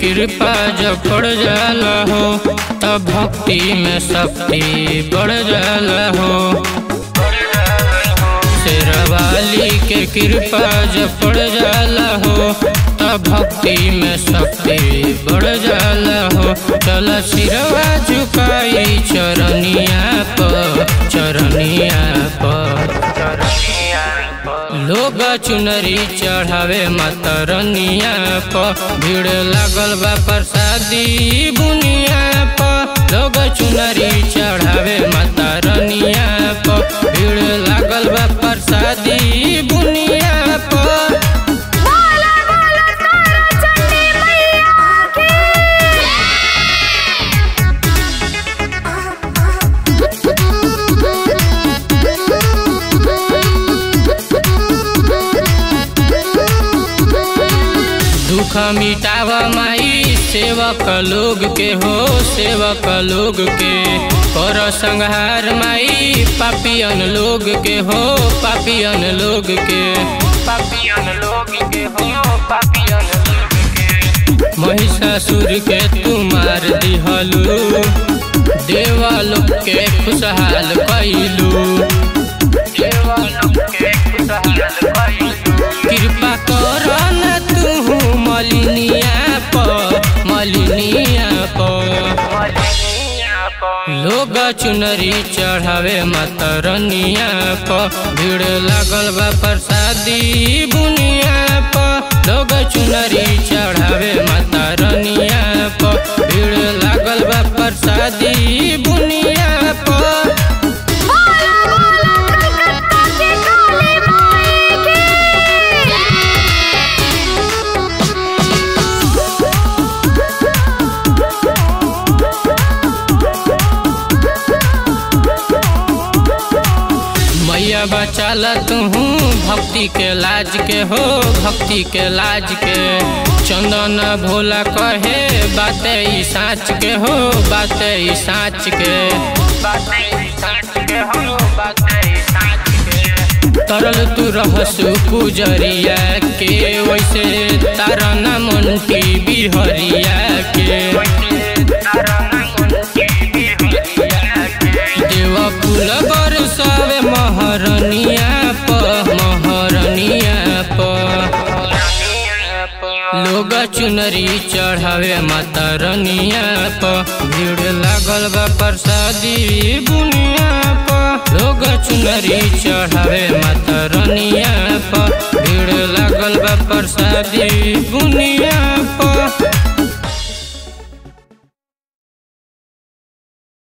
कृपा जब पड़ जाला हो तब भक्ति में शक्ति बढ़ जाला हो शेरवाली के कृपा जब पड़ जाला हो तब भक्ति में शक्ति बढ़ जाला हो चल सिरवा झुकाई चरनिया पर चरनिया पर लोग चुनरी चढ़ावे मतरनिया प भीड़ लागल बा प्रसादी बुनिया प लोग चुनरी चढ़ावे मतरनिया प भीड़ लागल बा प्रसादी बुनिया प बोला बोला तारा चंडी मैया की दुख मिटाव माई सेवक लोग के हो सेवक लोग के कर संहार माई पापियन लोग के हो पापियन लोग के पापियन लोग के हो पापियन लोग के महिषासुर के तू मार दिहलू देवालोक के खुशहाल कैलू देवालोक के खुशहाल कैलू कृपा कर न तू मलिनिया प मलिनिया प लोग चुनरी चढ़ावे मतरनिया प भीड़ लागल बा प्रसादी बुनिया प लोग चुनरी चढ़ावे मतरनिया प भीड़ लागल बा प्रसादी बुनिया प बोला बोला कलकत्ता की काली माई की मैया बचाला तू भक्ति के लाज के हो भक्ति के लाज के चंदन भोला कहे बाते ई साँच के हो बाते ई साँच के बाते ई साँच के हो बाते ई साँच के तरल तू रहसु पुजरिया के वैसे तारना मंटी बिहरिया के देव फूल बरसावे महरनिया प महरनिया प लोग चुनरी चढ़ावे मतरनिया प भीड़ लागल बा प्रसादी बुनिया प लोग चुनरी चढ़ावे मतरनिया प भीड़ लागल बा प्रसादी बुनिया